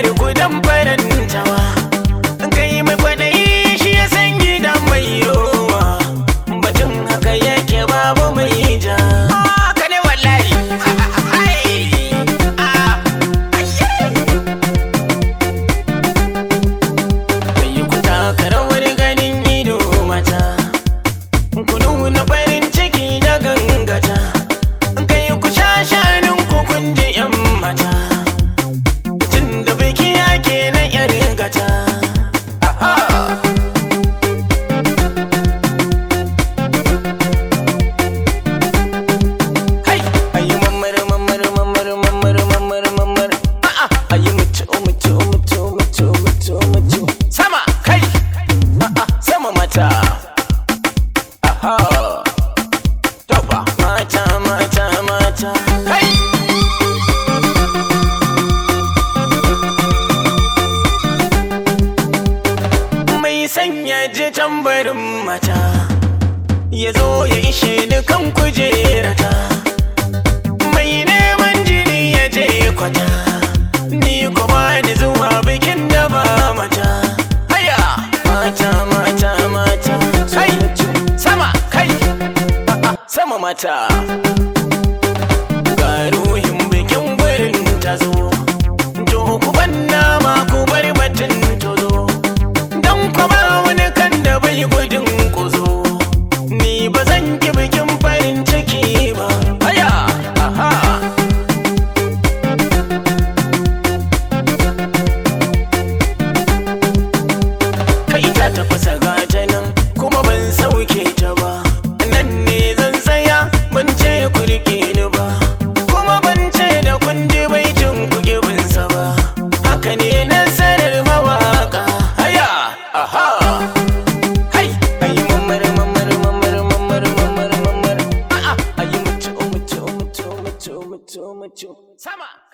bar ku dan farantawa kai mai kwaɗayi shi ya san gidan mai rowa batun haka yake babu mai ja haka ne wallahi kai ku taka rawar ganin ido mata ku nuna farin ciki da gangata kai ku sha shanin ku kun ji yan mata tun da biki yake na yar gata Hai, ayi mamar mamar mamar mamar mamar mamar a'a ayi mutu mutu mutu mutu mutu mutu sama kai a'a sama mata aha tofa mata mata mata kai mai sanya je tambarin mata ya zo ya ishe ni kan kujerata mai neman jini ya je kwata ni kuma ni zuwa bikin da ba mata haya mata mata mata kai sama kai a'a, sama mata ga ruhin bikin gurin ta zo to ku banna ma ku bar batun tozo don kuma wani kan da bai gudun kuzo ni ba zan ki bikin farin ciki ba haya aha kai ta tafasa gata nan kuma ban sauke ta ba nan ne zan tsaya ban ce ku rike ni ba kuma ban ce da kun ji baitin ku gibinsa ba haka ne nasarar mawaka haya aha hai ayi mamar mamar mamar mamar mamar mamar a'a ayi mutu mutu mutu mutu mutu mutu sama